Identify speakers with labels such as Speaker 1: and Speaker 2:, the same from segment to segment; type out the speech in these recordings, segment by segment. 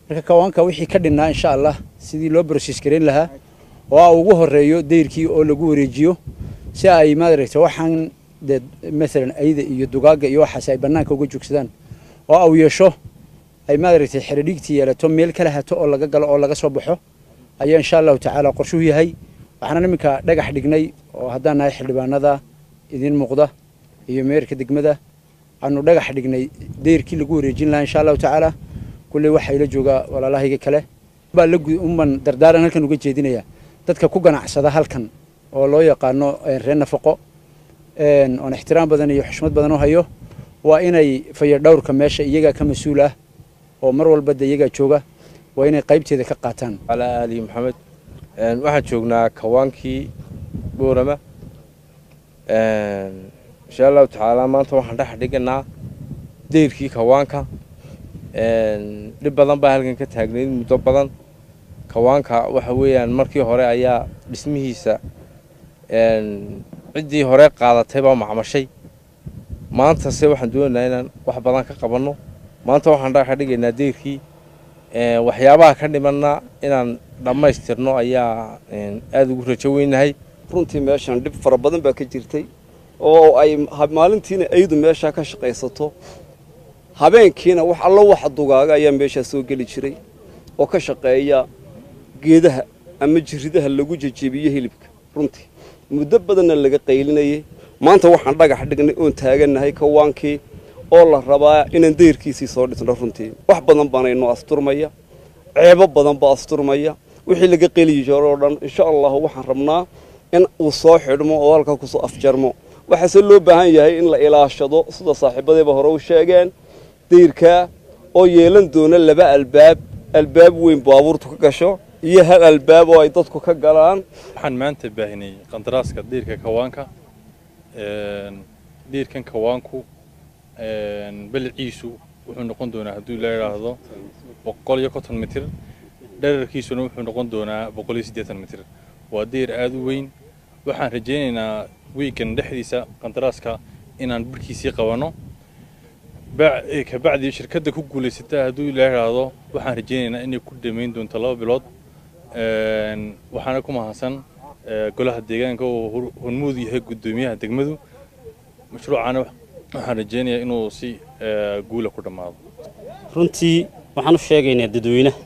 Speaker 1: marka kawaanka wixii ka dhinnaa insha allah sidii loo broses gareyn lahaa oo a ugu horeeyo dayrkii oo lagu wareejiyo si ay maaragtay waxaan dee maalan ayda iyo dugaagga iyo waxaasi ay bannaanka uga joogsadaan oo aw yeesho ay maaragtay xeradhiigtii yeelato meel kala hato oo laga galo oo laga soo baxo ayaa insha allahu tacaala qorshuhu yahay waxaana iminka dhagax dhignay oo haddaan nahay xildhibaanada idiin muuqda iyo meerka degmada aanu dhagax dhignay dayrkii lagu wareejin lahaa insha allahu tacaala kulley waxaa ila joogaa walaalahayga kale baa la unban dardaaran halkan uga jeedinaya dadka ku ganacsada halkan oo loo yaqaano reer nafaqo oon ixtiraam badan iyo xushmad badan u hayo waa inay fayadhowrka meesha iyagaa ka mas-uul ah oo mar walba de iyagaa jooga waa inay qaybteeda ka qaataan
Speaker 2: calaa aali maxamed waxaan joognaa kawaankii boorama insha allahu tacaala maanta waxaan dhex dhiganaa dayrkii kawaanka dhib badan baa halkan ka taagnayd muddo badan kawaanka waxa weeyaan markii hore ayaa dhismihiisa ciddii hore qaadatay baa macmashay maantase waxaan doonaynaa inaan wax badan ka qabanno maanta waxaan dhex dhigaynaa dayrkii waxyaabaha ka dhimanna inaan dhammaystirno ayaa aada ugu rajo weynahay
Speaker 3: runtii meeshan dhib fara badan baa ka jirtay oo ay maalintiina aydu meeshaa ka shaqaysato habeenkiina wax allo waxa dugaaga ayaa meeshaa soo geli jiray oo ka shaqeeya geedaha ama jiridaha lagu jejebiyo hilibka runtii muddo badanna laga qaylinayay maanta waxaan dhagax dhignay oon taagannahay kawaankii oo la rabaa inaan dayrkiisii soo dhisno runtii wax badan baana inoo asturmaya ceebo badan baa asturmaya wixii laga qeliyi jiro oo dhan insha allahu waxaan rabnaa in uu soo xidhmo oo halkaa kusoo afjarmo waxaase loo baahan yahay in la ilaashado sida saaxiibadayba hore u sheegeen dayrkaa oo yeelan doona laba albaab albaab weyn baabuurtu ka gasho iyo hal albaab oo ay dadku ka galaan
Speaker 4: waxaan maanta baahinay qandaraaska diirka kawaanka diirkan kawaanku baliciisu wuxuu noqon doonaa haddii la idhaahdo boqol iyo konton mitir dherarkiisuna wuxuu noqon doonaa boqol iyo siddeetan mitir waa diir aada u weyn waxaan rajaynaynaa wiigan dhexdiisa qandaraaska inaan barhkiisii qabanno kabacdi shirkadda ku guulaysata hadduu la idhaahdo waxaan rajaynaynaa inay ku dhammayn doonto laba bilood waxaana ku mahadsan golaha deegaanka oo hormuud yahay guddoomiyaha degmadu mashruucana waxaan rajaynayaa inuu si guula ku dhammaado
Speaker 5: runtii waxaan u sheegaynaa dadweynaha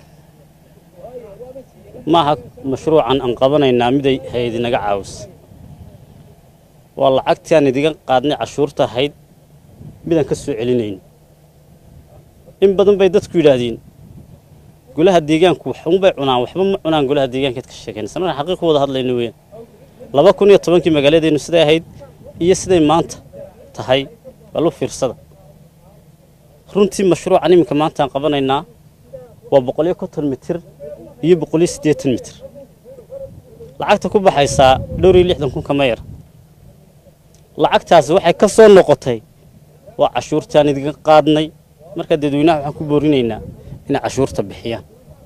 Speaker 5: maaha mashruucan aan qabanaynaa miday hay-ad inaga caawisa waa lacagtii aan idiga qaadnay cashuurta ahayd midaan ka soo celinayn in badan bay dadku yidhaahdeen golaha deegaanku waxunbay cunaan waxba ma cunaan golaha deegaankaad ka sheekaynaysa markaan xaqiiq wada hadlayno weeyaan laba kun iyo tobankii magaaladeennu siday ahayd iyo siday maanta tahay balu fiirsada runtii mashruucan iminka maanta aan qabanaynaa waa boqol iyo konton mitir iyo boqol iyo siddeetan mitir lacagta ku baxaysaa dhowr iyo lixdan kun kama yar lacagtaasi waxay ka soo noqotay waa cashuurtaan idiga qaadnay markaa dadweynaha waxaan ku boorinaynaa inay cashuurta bixiyaan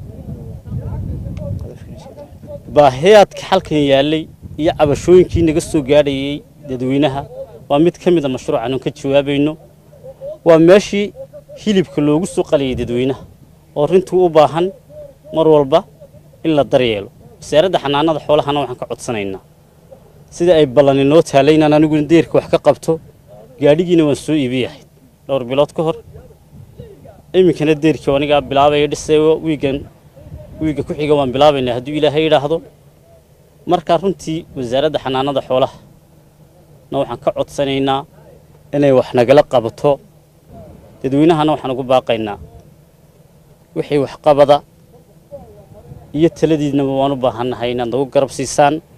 Speaker 5: baahiyaadka xalkan yaallay iyo cabashooyinkii naga soo gaadhayay dadweynaha waa mid ka mid a mashruucan oon ka jawaabayno waa meeshii hilibka loogu soo qaliyay dadweynaha oo rintuu u baahan mar walba in la daryeelo wasaaradda xanaanada xoolahana waxaan ka codsanaynaa sida ay ballan inoo taalay inaan aniguna deerka wax ka qabto gaadhigiina waan soo iibiyahay dhowr bilood ka hor iminkana deerkii anigaa bilaabaya dhisayo wiigan wiigga ku xiga waan bilaabaynaa hadduu ilaahay yidhaahdo markaa runtii wasaaradda xanaanada xoolaha na waxaan ka codsanaynaa inay wax nagala qabato dadweynahana waxaan ugu baaqaynaa wixii waxqabada iyo taladiidnaba waan u baahannahay inaad nagu garab siisaan